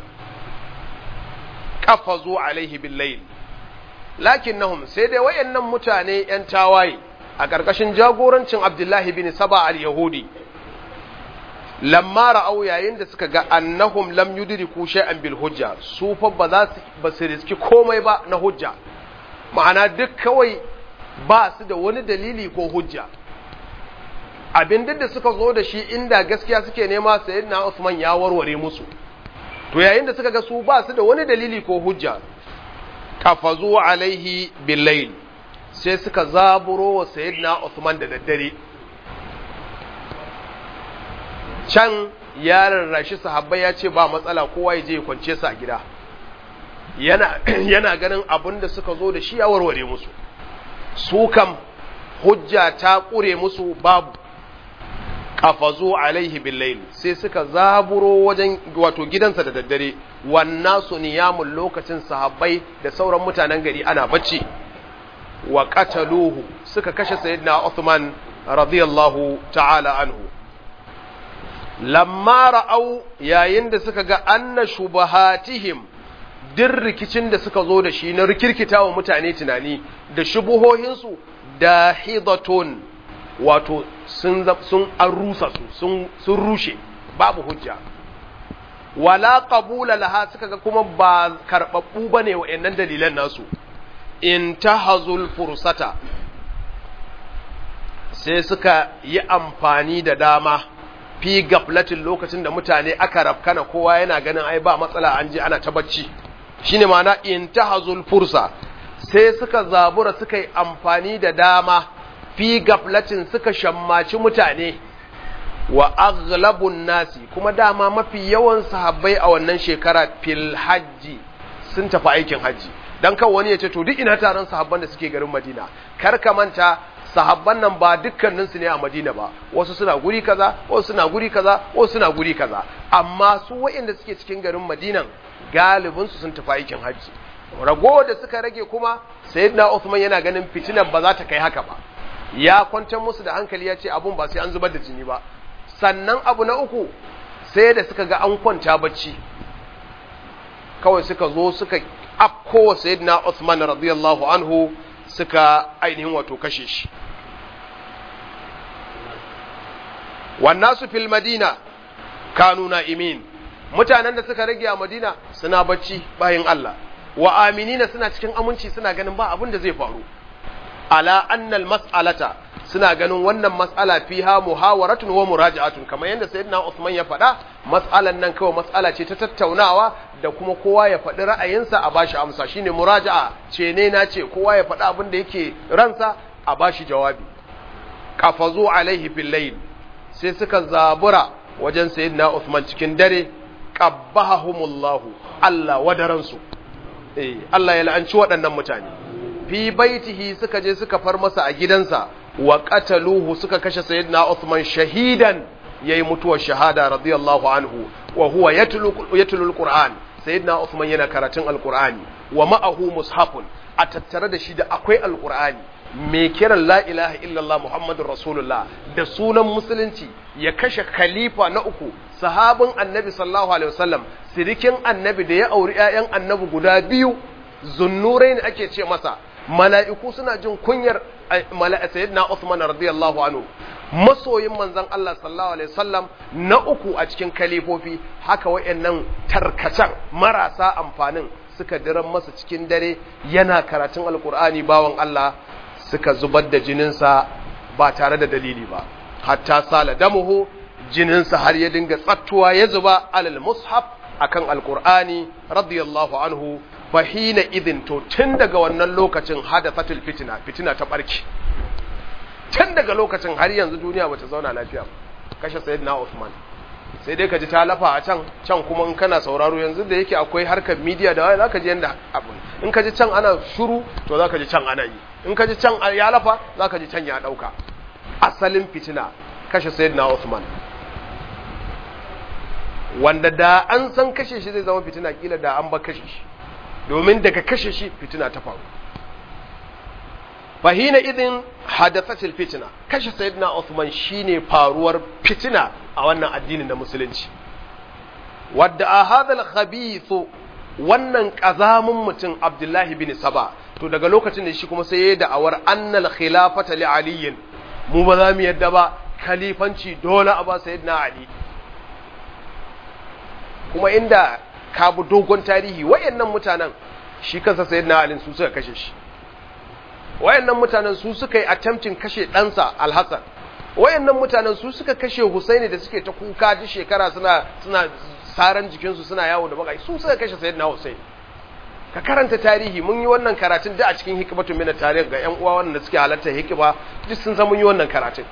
qafazu alaihi bil layl lakinnahum sai dai wayannan mutane yan tawaye a ƙarƙashin jagorancin Abdullahi bin Saba al-Yahudi lamma ra'au yayin da suka ga annahum lam yudriku shay'an bil hujja su fa ba za su ba su riski komai ba na hujja ma'ana duk kawai ba su da wani dalili ko hujja abin da suka zo da shi inda gaskiya suke nema sayyidina Usman ya warware musu to yayin da suka ga su ba su da wani dalili ko hujja kafazu alaihi billayl sai suka zaburo wa sayyidina Usman da daddare can ya rarrashi sahabbai ya ce ba matsala kowa ya je ya kwance su a gida yana yana ganin abin da suka zo da shi ya warware musu su kam hujja ta kure musu babu kafazu alaihi billayl sai suka zaburo wajen wato gidansa da daddare wannan su niyamun lokacin sahabbai da sauran mutanen gari ana bacci wa qataluhu suka kashe sayyidina Uthman radiyallahu ta'ala anhu lamma ra'au yayin da suka ga anna shubahatihim din rikicin da suka zo da shi na rikirkita wa mutane tunani da shubuhohinsu da hidatun wato sun sun an rusa su sun rushe babu hujja wala qabula laha suka ga kuma ba karbabbu bane wayannan dalilan nasu intahazul fursata sai suka yi amfani da dama fi gaflatin lokacin da mutane aka rafkana kowa yana ganin ai ba matsala an je ana ta bacci shine ma'ana intahazul fursa sai suka zabura suka yi amfani da dama fi gaflatin suka shammaci mutane wa aghlabun nasi kuma dama mafi yawan sahabbai a wannan shekara fil hajji sun tafi aikin hajji dan kan wani ya ce to duk ina taron sahabban da suke garin Madina kar ka manta sahabban nan ba dukkanin su ne a Madina ba wasu suna guri kaza wasu suna guri kaza wasu suna guri kaza amma su waɗanda suke cikin garin Madinan galibin su sun tafi aikin hajji rago da suka rage kuma sayyidina Uthman yana ganin fitinan ba za ta kai haka ba ya kwantar musu da hankali ya ce abun ba sai an zubar da jini ba sannan abu na uku sai da suka ga an kwanta bacci kawai suka zo suka afko sayyidina Uthman radiyallahu anhu suka ainihin wato kashe shi wannan su fil madina kanu na'imin mutanen da suka rage a madina suna bacci bayan Allah wa aminina suna cikin aminci suna ganin ba abin da zai faru ala annal mas'alata suna ganin wannan mas'ala fiha muhawaratun wa muraja'atun kamar yadda sayyidina Uthman ya faɗa mas'alan nan kawai mas'ala ce ta tattaunawa da kuma kowa ya faɗi ra'ayinsa a bashi amsa shine muraja'a ce ne na ce kowa ya faɗi abin da yake ransa a bashi jawabi qafazu alaihi fil layl sai suka zabura wajen sayyidina Uthman cikin dare qabbahumullahu Allah wadaransu eh Allah ya la'anci waɗannan mutane fi baitihi suka je suka far masa a gidansa wa qataluhu suka kashe sayyidina Uthman shahidan yayi mutuwar shahada radiyallahu anhu wa huwa yatlu yatlu alquran sayyidina Uthman yana karatun alqurani wa ma'ahu mushafun a tattare da shi da akwai alqurani mai kiran la ilaha illallah muhammadur rasulullah da sunan musulunci ya kashe khalifa na uku sahabin annabi sallallahu alaihi wasallam sirikin annabi da ya auri ƴaƴan annabi guda biyu zunnurai ne ake ce masa mala'iku suna jin kunyar sayyidina Uthman radiyallahu anhu masoyin manzon Allah sallallahu alaihi wasallam na uku a cikin kalifofi haka wayannan tarkacen marasa amfanin suka diran masa cikin dare yana karatun alkur'ani bawan Allah suka zubar da jininsa ba tare da dalili ba hatta sala damuhu jininsa har ya dinga tsattuwa ya zuba alal mushaf akan alqur'ani radiyallahu anhu fahina idin to tun daga wannan lokacin hadathatul fitina fitina ta barki tun daga lokacin har yanzu duniya bata zauna lafiya ba kashe sayyidina Uthman sai dai ka ji ta lafa a can can kuma in kana sauraro yanzu da yake akwai harkar media da waya zaka ji yanda abun in ka ji can ana shuru to zaka ji can ana yi in ka ji can ya lafa zaka ji can ya dauka asalin fitina kashe sayyidina Uthman wanda da an san kashe shi zai zama fitina kila da an ba kashe shi domin daga kashe shi fitina ta faru fahina idin hadathatil fitina kashe sayyidina Uthman shine faruwar fitina a wannan addinin na musulunci wadda a hadal khabithu wannan kazamin mutum Abdullahi bin Saba to daga lokacin da shi kuma sai yayi da'awar annal khilafata li aliyin mu ba za mu yadda ba khalifanci dole a ba sayyidina Ali kuma inda ka bi dogon tarihi wayannan mutanen shi kansa sayyidina Ali su suka kashe shi wayannan mutanen su suka yi attempting kashe ɗansa Al-Hassan wayannan mutanen su suka kashe Husaini da suke ta kuka duk shekara suna suna saran jikinsu suna yawo da bakai su suka kashe sayyidina Husaini ka karanta tarihi mun yi wannan karatun da a cikin hikmatu min tarikh ga ƴan uwa wanda suke halarta hikima duk sun san mun yi wannan karatun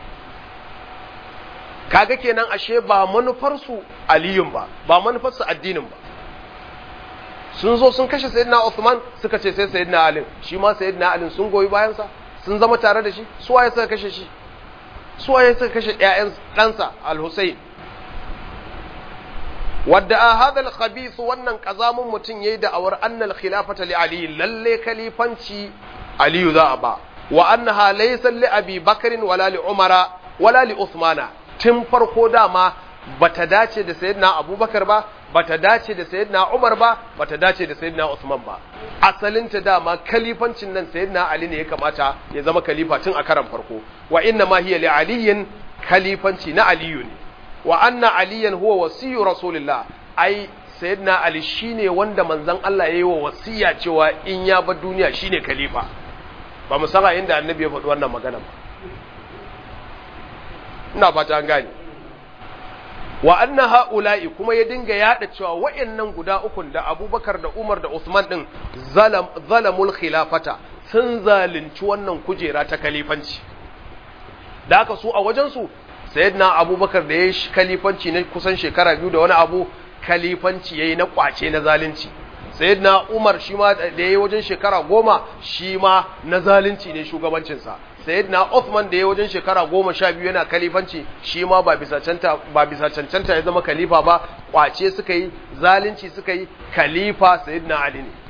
kaga kenan ashe ba manufar su aliyun ba ba manufar su addinin ba sun zo sun kashe sayyidina Uthman suka ce sai sayyidina Ali shi ma sayyidina Ali sun goyi bayan sa sun zama tare da shi su waye suka kashe shi su waye suka kashe ƴaƴan ɗansa Al-Husayn wadda a hadal khabith wannan kazamun mutum yayi da awar annal khilafata li Ali lalle khalifanci Ali za a ba wa annaha laysa li Abi Bakr wala li Umara wala li Uthmana tun farko dama bata dace da sayyidina Abubakar ba bata dace da sayyidina Umar ba bata dace da sayyidina Usman ba asalin ta dama kalifancin nan sayyidina Ali ne ya kamata ya zama kalifa tun a karan farko wa inna ma hiya li aliyin kalifanci na aliyu ne wa anna aliyan huwa wasiyyu rasulillah ai sayyidina Ali shine wanda manzon Allah yayi wa wasiya cewa in ya bar duniya shine kalifa ba mu saka inda annabi ya faɗi wannan magana ba ina fata an gane wa anna ha'ula'i kuma ya dinga yada cewa wa'annan guda ukun da Abubakar da Umar da Uthman din zalam zalamul khilafata sun zalunci wannan kujera ta kalifanci da haka su a wajen su sayyidina Abubakar da yayi kalifanci na kusan shekara biyu da wani abu kalifanci yayi na kwace na zalunci sayyidina Umar shi ma da yayi wajen shekara goma shi ma na zalunci ne shugabancinsa sayyidina Uthman da ya wajen shekara goma sha biyu yana kalifanci shi ma ba bisa canta ba bisa cancanta ya zama kalifa ba kwace suka yi zalunci suka yi kalifa sayyidina Ali ne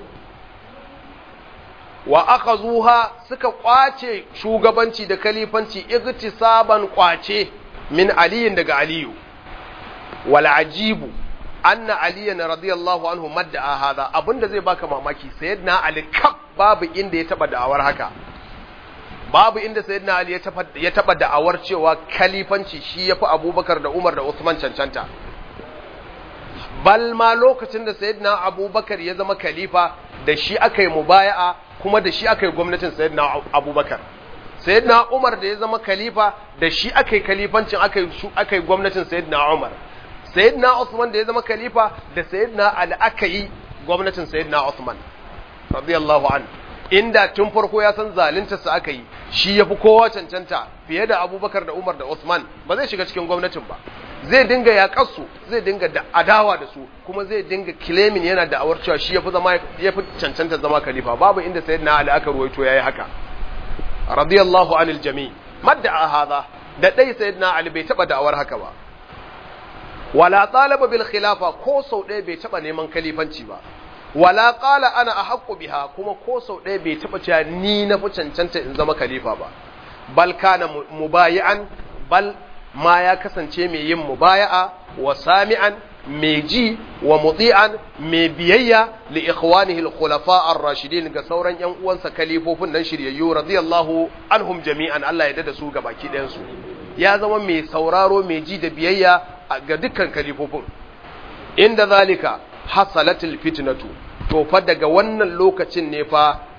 wa akhazuha suka kwace shugabanci da kalifanci igtisaban kwace min aliyin daga aliyu wal ajibu anna aliyan radiyallahu anhu madda hadha abinda zai baka mamaki sayyidina ali kaf babu inda ya taba da'awar haka babu inda sayyidina Ali ya taba da'awar cewa kalifanci shi yafi Abubakar da Umar da Uthman cancanta bal ma lokacin da sayyidina Abubakar ya zama khalifa da shi aka yi mubaya'a kuma da shi aka yi gwamnatin sayyidina Abubakar sayyidina Umar da ya zama khalifa da shi aka yi khalifancin aka yi aka yi gwamnatin sayyidina Umar sayyidina Uthman da ya zama khalifa da sayyidina Ali aka yi gwamnatin sayyidina Uthman radiyallahu anhu inda tun farko ya san zalunta su aka yi shi ya fi kowa cancanta fiye da abubakar da umar da usman ba zai shiga cikin gwamnatin ba zai dinga yaƙar su zai dinga da adawa da su kuma zai dinga kilemin yana da awar cewa shi ya fi zama ya fi cancanta zama khalifa babu inda sayyidina ali aka ruwaito yayi haka radiyallahu anil jami madda hadha da dai sayyidina ali bai taba da'awar haka ba wala talaba bil khilafa ko sau ɗaya bai taba neman khalifanci ba wala qala ana ahaqqu biha kuma ko sau ɗaya bai taba cewa ni na fi cancanta in zama khalifa ba bal kana mubayi'an bal ma ya kasance mai yin mubaya'a wa sami'an mai ji wa muti'an mai biyayya li ikhwanihi al-khulafa ar-rashidin ga sauran yan uwansa kalifofin nan shiryayyu radiyallahu anhum jami'an Allah ya dada su ga baki ɗayan su ya zama mai sauraro mai ji da biyayya ga dukkan kalifofin inda zalika hasalatul fitnatu to fa daga wannan lokacin ne fa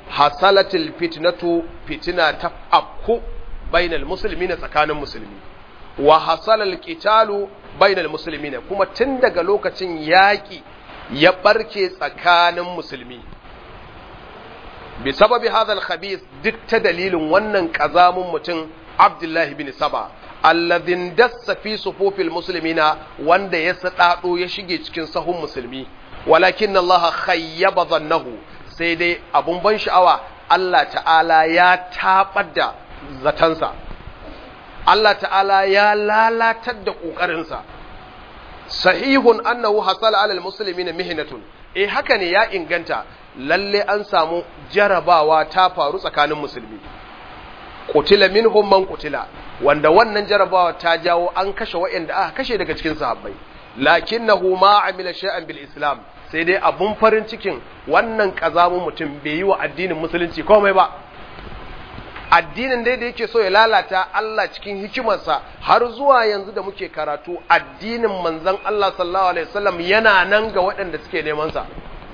hasalatil fitnatu fitina ta afku bainal muslimina tsakanin musulmi wa hasalal qitalu bainal muslimina kuma tun daga lokacin yaki ya barke tsakanin musulmi bi sababi hadal khabith duk ta dalilin wannan kazamun mutum Abdullahi bin Saba alladhin dassa fi sufufil muslimina wanda ya sadado ya shige cikin sahun musulmi walakin Allah khayyaba dhannahu sai dai abun ban sha'awa Allah ta'ala ya tabar da zatansa Allah ta'ala ya lalatar da kokarinsa sahihun annahu hasala alal muslimina mihnatun eh haka ne ya inganta lalle an samu jarabawa ta faru tsakanin musulmi kutila minhum man kutila wanda wannan jarabawa ta jawo an kashe waɗanda aka kashe daga cikin sahabbai lakinnahu ma amila shay'an bil islam sai dai abun farin cikin wannan kazamun mutum bai yi wa addinin musulunci komai ba addinin dai da yake so ya lalata Allah cikin hikimarsa har zuwa yanzu da muke karatu addinin manzon Allah sallallahu alaihi wasallam yana nan ga waɗanda suke neman sa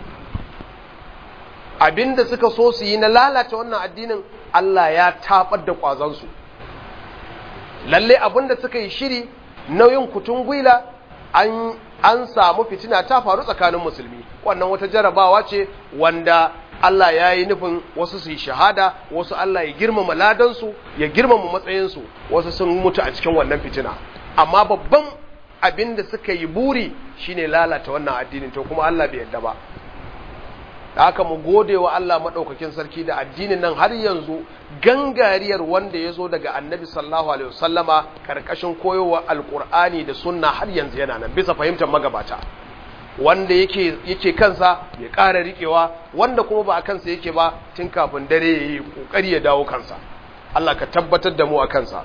abinda suka so su yi na lalata wannan addinin Allah ya tabar da kwazansu lalle abinda suka yi shiri nauyin kutun gwila an an samu fitina ta faru tsakanin musulmi wannan wata jarabawa ce wanda Allah ya yi nufin wasu su yi shahada wasu Allah ya girmama ladansu ya girmama matsayinsu wasu sun mutu a cikin wannan fitina amma babban abin da suka yi buri shine lalata wannan addinin to kuma Allah bai yarda ba da haka mu gode wa Allah maɗaukakin sarki da addinin nan har yanzu gangariyar wanda ya zo daga annabi sallallahu alaihi wasallama karkashin koyowa alkur'ani da sunna har yanzu yana nan bisa fahimtar magabata wanda yake yake kansa ya ƙara riƙewa wanda kuma ba a kansa yake ba tun kafin dare ya yi ƙoƙari ya dawo kansa Allah ka tabbatar da mu a kansa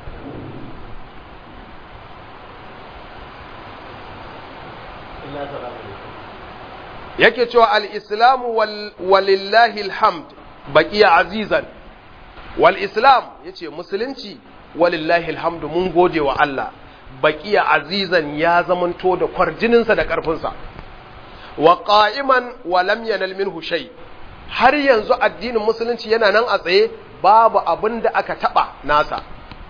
yake cewa al'islamu walillahi alhamd baƙiya azizan wal'islam ya ce musulunci walillahi alhamdu mun gode wa Allah baƙiya azizan ya zamanto da kwarjininsa da ƙarfinsa wa ƙa'iman wa lam yanal minhu shay har yanzu addinin musulunci yana nan a tsaye babu abin da aka taɓa nasa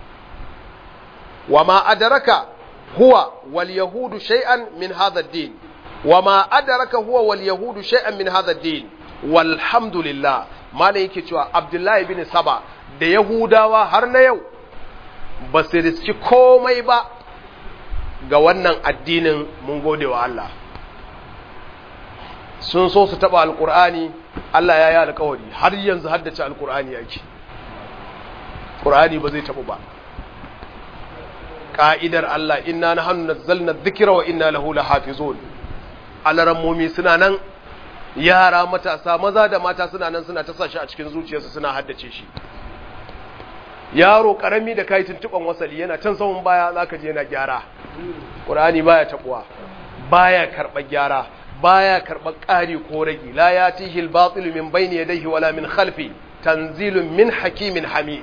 wa ma adaraka huwa wal yahudu shay'an min hadha ad-din وما أدرك هو واليهود شيئا من هذا الدين والحمد لله ما yake cewa Abdullahi bin Saba da Yahudawa har na yau ba su riski komai ba ga wannan addinin mun gode wa Allah sun so su taba alkur'ani Allah ya yi alkawari har yanzu haddace alkur'ani yake Qur'ani ba zai tabu ba ka'idar Allah inna nahnu nazzalna dhikra wa inna lahu lahafizun alarammomi suna nan yara matasa maza da mata suna nan suna ta shi a cikin zuciyarsu suna haddace shi yaro karami da kai tuntuban wasali yana can sahun baya zaka je yana gyara qur'ani baya tabuwa baya karba gyara baya karba ƙari ko ragi la yatihi al-batil min bayni yadayhi wala min khalfi tanzilun min hakimin hamid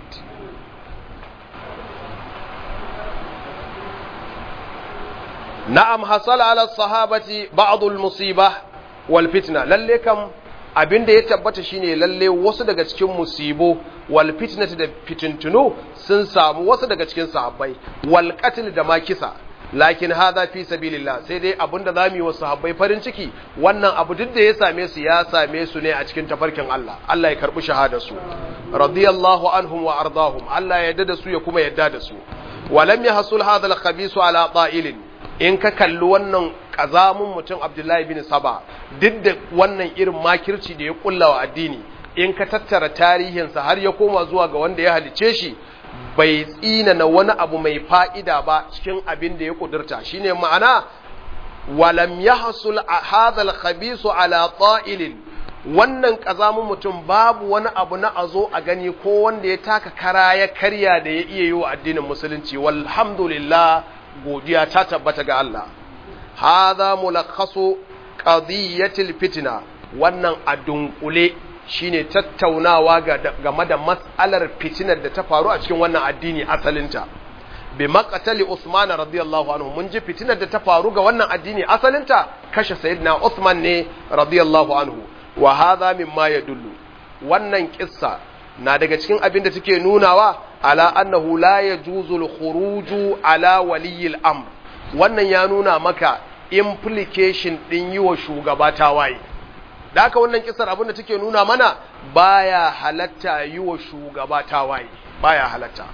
na'am hasala ala sahabati ba'dul musiba wal fitna lalle kam abinda ya tabbata shine lalle wasu daga cikin musibo wal fitnati da fitintunu sun samu wasu daga cikin sahabbai wal qatl da makisa lakin hadha fi sabilillah sai dai abinda zamu yi wa sahabbai farin ciki wannan abu duk da ya same su ya same su ne a cikin tafarkin Allah Allah ya karbi shahadar su radiyallahu anhum wa ardahum Allah ya yarda da su ya kuma yarda da su walam yahsul hadha al khabisu ala ta'ilin in ka kalli wannan ƙazamun mutum abdullahi bin saba duk da wannan irin makirci da ya kulla wa addini in ka tattara tarihinsa har ya koma zuwa ga wanda ya halice shi bai tsina na wani abu mai fa'ida ba cikin abin da ya kudurta shine ma'ana walam yahsul hadha al-khabisu ala ta'ilin wannan ƙazamun mutum babu wani abu na azo a gani ko wanda ya taka kara ya karya da ya iya yi wa addinin musulunci walhamdulillah godiya ta tabbata ga Allah hadha mulakhasu qadiyatil fitna wannan a dunkule shine tattaunawa game da mas'alar fitinar da ta faru a cikin wannan addini asalinta bi maqtali Usman radiyallahu anhu mun ji fitinar da ta faru ga wannan addini asalinta kashe sayyidina Usman ne radiyallahu anhu wa hadha mimma yadullu wannan kissa na daga cikin abin da take nunawa ala annahu la yajuzul khuruju ala waliyil amr wannan ya nuna maka implication din yi wa shugaba tawaye da haka wannan kisar abin da take nuna mana baya halatta yi wa shugaba tawaye baya halatta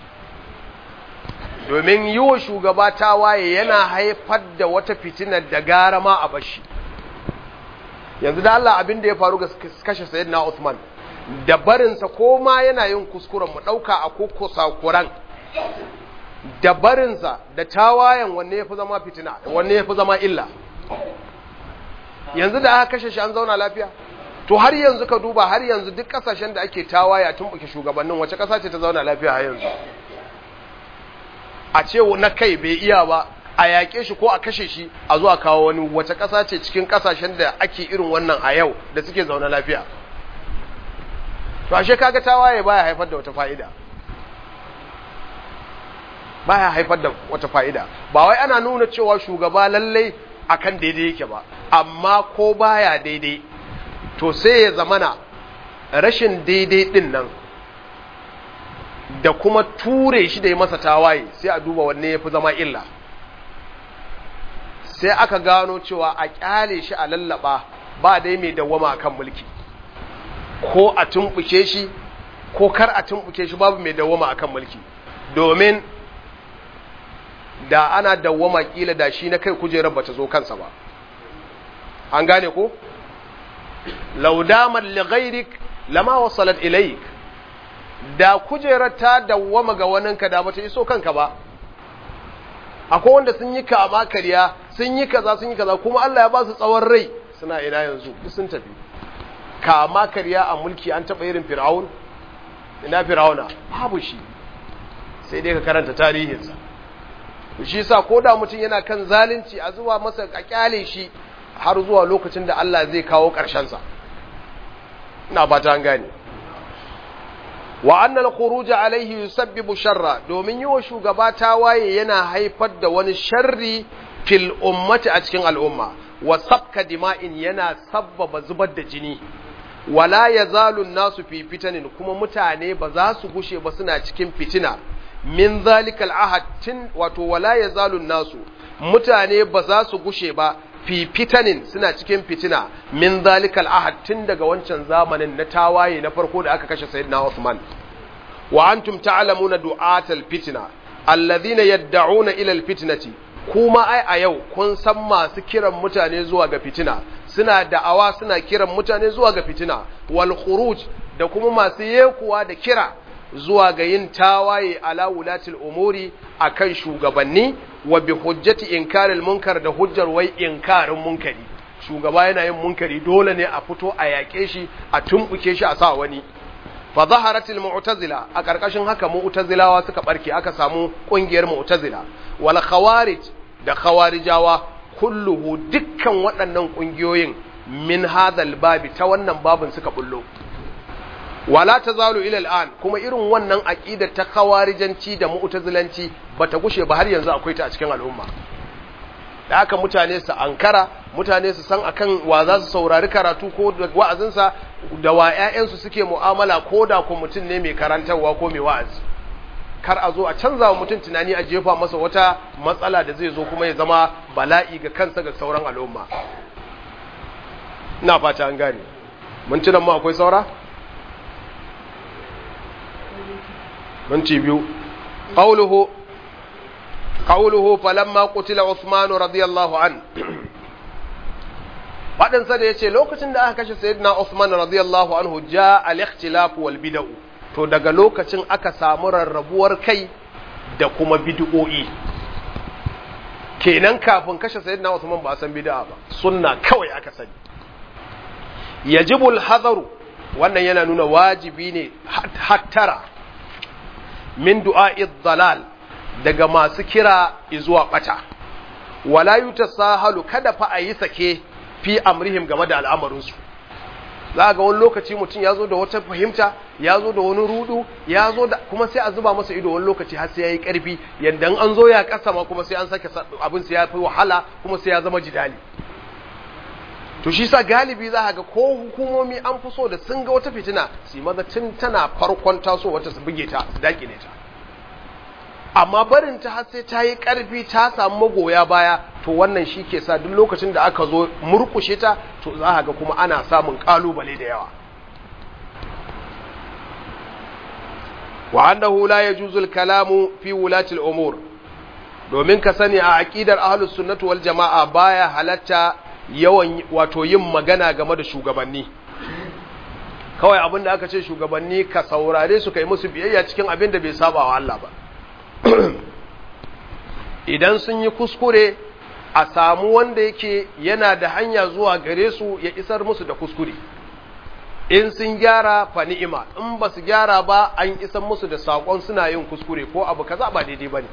domin yi wa shugaba tawaye yana haifar da wata fitinar da gara ma a bashi yanzu da Allah abin da ya faru ga kashe sayyidina Uthman da barinsa ko ma yana yin kuskuren mu ɗauka a kokosa kuran da barinsa da tawayen wanne ya fi zama fitina wanne ya fi zama illa yanzu da aka kashe shi an zauna lafiya to har yanzu ka duba har yanzu duk kasashen da ake tawaya tun buke shugabannin wace kasa ce ta zauna lafiya har yanzu a ce na kai bai iya ba a yaƙe shi ko a kashe shi a zuwa kawo wani wace kasa ce cikin kasashen da ake irin wannan a yau da suke zauna lafiya to ashe kaga tawaye baya haifar da wata fa'ida baya haifar da wata fa'ida ba wai ana nuna cewa shugaba lallai akan daidai yake ba amma ko baya daidai to sai ya zamana rashin daidai din nan da kuma ture shi da ya masa tawaye sai a duba wanne ya fi zama illa sai aka gano cewa a kyale shi a lallaba ba dai mai dawwama akan mulki ko a tumbuke shi ko kar a tumbuke shi babu mai dawwama akan mulki domin da ana dawwama kila da shi na kai kujerar bata zo kansa ba an gane ko laudaman li ghairik lama wasalat ilaik da kujerar ta dawwama ga waninka da bata iso kanka ba akwai wanda sun yi kama kariya sun yi kaza sun yi kaza kuma Allah ya ba su tsawon rai suna ina yanzu duk sun tafi kama kariya a mulki an taba irin fir'aun ina fir'auna babu shi sai dai ka karanta tarihinsa shi sa ko da mutum yana kan zalunci a zuwa masa a kyale shi har zuwa lokacin da Allah zai kawo ƙarshensa ina ba ta gane wa annal khuruj alaihi yusabbibu sharra domin yi wa shugaba tawaye yana haifar da wani sharri fil ummati a cikin al'umma wa sabka dima'in yana sabbaba zubar da jini wala yazalu nasu fi fitanin kuma mutane ba za su gushe ba suna cikin fitina min zalikal ahad tin wato wala yazalu nasu mutane ba za su gushe ba fi fitanin suna cikin fitina min zalikal ahad tun daga wancan zamanin na tawaye na farko da aka kashe sayyidina Uthman wa antum ta'lamuna du'atal fitna alladhina yad'una ila alfitnati kuma ai a yau kun san masu kiran mutane zuwa ga fitina suna da'awa suna kiran mutane zuwa ga fitina wal khuruj da kuma masu yekuwa da kira zuwa ga yin tawaye ala wulatil umuri akan shugabanni wa bi hujjati inkaril munkar da hujjar wai inkarin munkari shugaba yana yin munkari dole ne a fito a yaƙe shi a tumbuke shi a sa wani fa zaharatil mu'tazila a karkashin haka mu'tazilawa suka barke aka samu kungiyar mu'tazila wal khawarij da khawarijawa kulluhu dukkan waɗannan kungiyoyin min hadhal babi ta wannan babin suka bullo wala tazalu ila al'an kuma irin wannan aqidar ta khawarijanci da mu'tazilanci bata gushe ba har yanzu akwai ta a cikin al'umma da haka mutane su ankara mutane su san akan wa za su saurari karatu ko wa'azinsa da wa ƴaƴansu suke mu'amala ko da ko mutum ne mai karantarwa ko mai wa'azi kar a zo a canza wa mutum tunani a jefa masa wata matsala da zai zo kuma ya zama bala'i ga kansa ga sauran al'umma ina fata an gane mun tunan mu akwai saura minti biyu qawluhu qawluhu falamma qutila Uthman radiyallahu an fadin sa da yace lokacin da aka kashe sayyidina Uthman radiyallahu anhu ja al-ikhtilaf wal bid'u to daga lokacin aka samu rarrabuwar kai da kuma bid'o'i kenan kafin kashe sayyidina Uthman ba san bid'a ba sunna kawai aka sani yajibul hadaru wannan yana nuna wajibi ne hattara min du'a'id dalal daga masu kira zuwa bata wala yutasahalu kada fa ayi sake fi amrihim game da al'amarinsu za ga wani lokaci mutum ya zo da wata fahimta ya zo da wani rudu ya zo da kuma sai a zuba masa ido wani lokaci har sai ya yi ƙarfi yadda an zo ya kasa ma kuma sai an sake abin sai ya fi wahala kuma sai ya zama jidali to shi sa galibi za ga ko hukumomi an fi so da sun ga wata fitina su maza tun tana farkon taso wata su buge ta su dakile ta amma barin ta har sai ta yi karfi ta samu magoya baya to wannan shi ke sa duk lokacin da aka zo murkushe ta to za ga kuma ana samun kalubale da yawa wa annahu la yajuzu al-kalamu fi wulati al-umur domin ka sani a aqidar ahlus sunnati wal jamaa baya halatta yawan wato yin magana game da shugabanni kawai abin da aka ce shugabanni ka saurare su kai musu biyayya cikin abin da bai saba wa Allah ba idan sun yi kuskure a samu wanda yake yana da hanya zuwa gare su ya isar musu da kuskure in sun gyara fa ni'ima in ba su gyara ba an isar musu da saƙon suna yin kuskure ko abu kaza ba daidai ba ne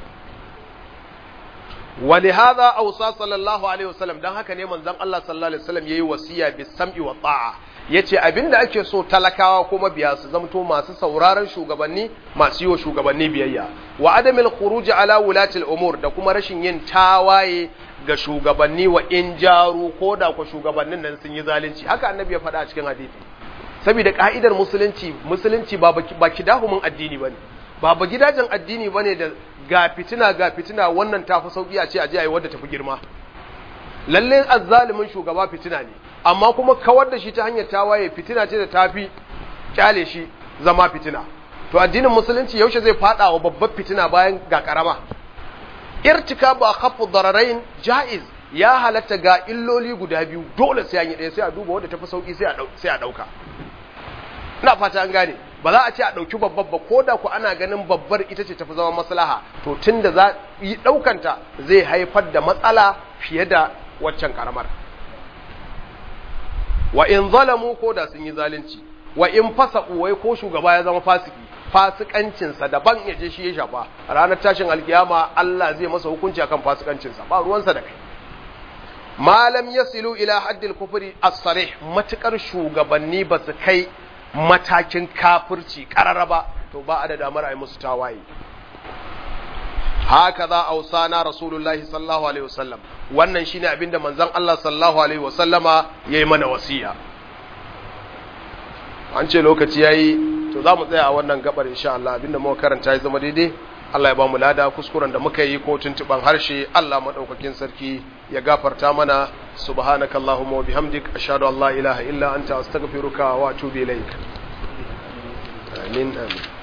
wani haza ausa sallallahu alaihi wasallam don haka ne manzon Allah sallallahu alaihi wasallam yayi wasiya bis sam'i wa ta'a yace abinda ake so talakawa ko mabiya su zamto masu sauraron shugabanni masu yi wa shugabanni biyayya wa adamil khuruj ala wulati al-umur da kuma rashin yin tawaye ga shugabanni wa in jaru ko da ku shugabannin nan sun yi zalunci haka annabi ya faɗa a cikin hadisi saboda ka'idar musulunci musulunci ba ba kidahumin addini bane ba ba gidajen addini bane da ga fitina ga fitina wannan tafi sauki a ce a je ayi wadda tafi girma lalle azzalimin shugaba fitina ne amma kuma kawar da shi ta hanyar tawaye fitina ce da tafi kyale shi zama fitina to addinin musulunci yaushe zai fada wa babbar fitina bayan ga karama irtikabu akhaffu dararain jaiz ya halatta ga illoli guda biyu dole sai an yi ɗaya sai a duba wanda tafi sauki sai a sai a dauka ina fata an gane ba za a ce a dauki babbar ba ko da ku ana ganin babbar ita ce tafi zama maslaha to tunda za yi daukanta zai haifar da matsala fiye da waccan karamar wa in zalamu ko da sun yi zalunci wa in fasaqu wai ko shugaba ya zama fasiki fasikancinsa daban ya je shi ya shafa ranar tashin alkiyama Allah zai masa hukunci akan fasikancinsa ba ruwansa da kai malam yasilu ila haddil kufri as-sarih matukar shugabanni ba su kai matakin kafirci karara ba to ba a da damar ai musu tawaye haka za ausana rasulullahi sallallahu alaihi wasallam wannan shine abinda manzon Allah sallallahu alaihi wasallama yayi mana wasiya an ce lokaci yayi to za mu tsaya a wannan gabar insha Allah abinda muka karanta ya zama daidai Allah ya ba mu lada kuskuren da muka yi ko tuntuban harshe Allah madaukakin sarki ya gafarta mana subhanakallahumma wa bihamdik ashhadu an la ilaha illa anta astaghfiruka wa atubu ilaik amin amin